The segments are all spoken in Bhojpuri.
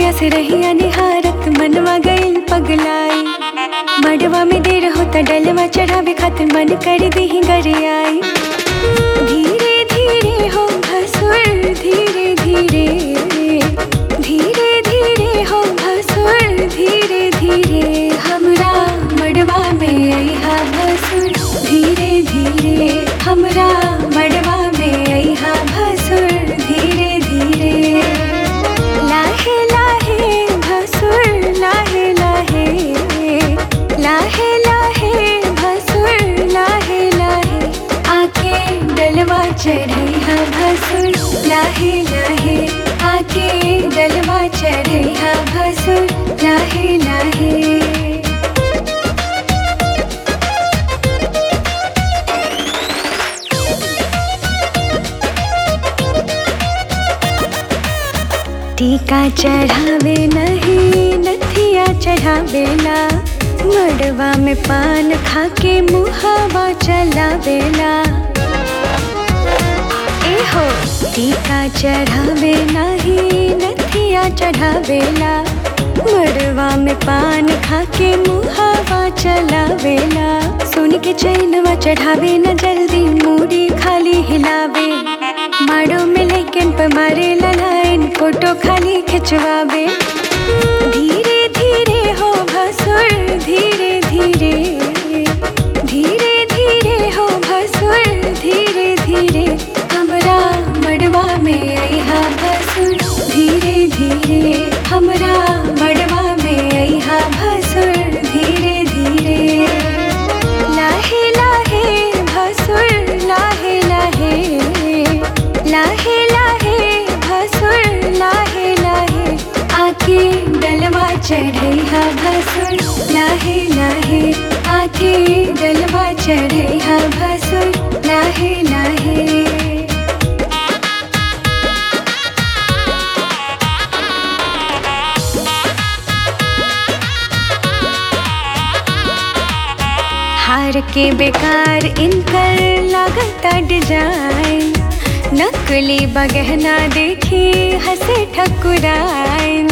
जहिया से रहिया निहारत मनवा गइल पगलाई मड़वा में देर होता डलवा चढ़ावे खातिर मन कर दी गरियाई धीरे धीरे हो भसुर धीरे धीरे धीरे धीरे हो भसुर धीरे धीरे हमरा मड़वा में अइहा भसुर धीरे धीरे हमरा मड़वा में अइहा भसुर धीरे धीरे लाहे लाहे भसुर लाहे लाहे लाहे लाहे भसुर लाहे लाहे आके डलवा चढ़ैहा भसुर लाहे लाहे आके डलवा चढ़ैहा भसुर लाहे लाहे टीका चढ़ावे नहीं नथिया चढ़ावेला मड़वा में पान खाके मुहावा चलावेला एहो टीका चढ़ावे नहीं नथिया चढ़ावेला मड़वा में पान खाके मुहावा चलावेला सुन के चैनवा चढ़ावे न जल्दी मूड़ी खाली हिलावे माड़ो में लेकिन पे मारे लाइन फोटो खाली खिंचवावे धीरे धीरे हो भसुर धीरे धीरे धीरे धीरे हो भसुर धीरे धीरे हमरा मड़वा में अइहा भसुर धीरे धीरे हमरा मड़वा में अइहा भसुर धीरे धीरे लाहे लाहे भसुर लाहे लाहे लाहे लाहे भसुर लाहे लाहे आके डलवा चढ़ैहा भसुर लाहे लाहे आके डलवा चढ़ैहा भसुर लाहे लाहे हार के बेकार इनकर लागता डिजाइन नकली बगहना देखी हंसे ठकुराइन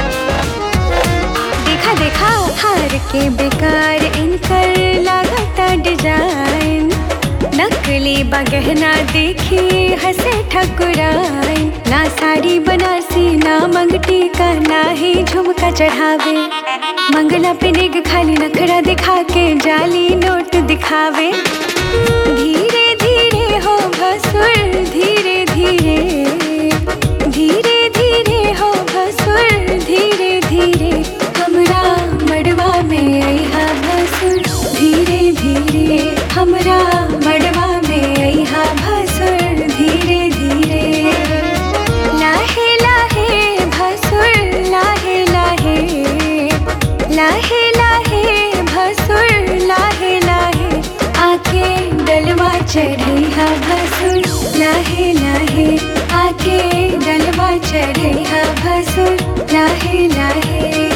देखा देखा हार के बेकार इनकर लागता डिजाइन नकली बगहना देखी हंसे ठकुराइन ना साड़ी बनारसी ना मंगटी का ना ही झुमका चढ़ावे मंगला पे निग खाली नखरा दिखा के जाली नोट दिखावे धीरे धीरे हो भसुर धीरे धीरे धीरे धीरे हो भसुर धीरे धीरे हमरा मड़वा में अइहा भसुर धीरे धीरे हमरा मड़वा में अइहा भसुर धीरे धीरे लाहे लाहे भसुर लाहे लाहे लाहे लाहे भसुर लाहे लाहे आके डलवा चढ़ैहा भसुर लाहे लाहे आके डलवा चढ़ैहा भसुर लाहे लाहे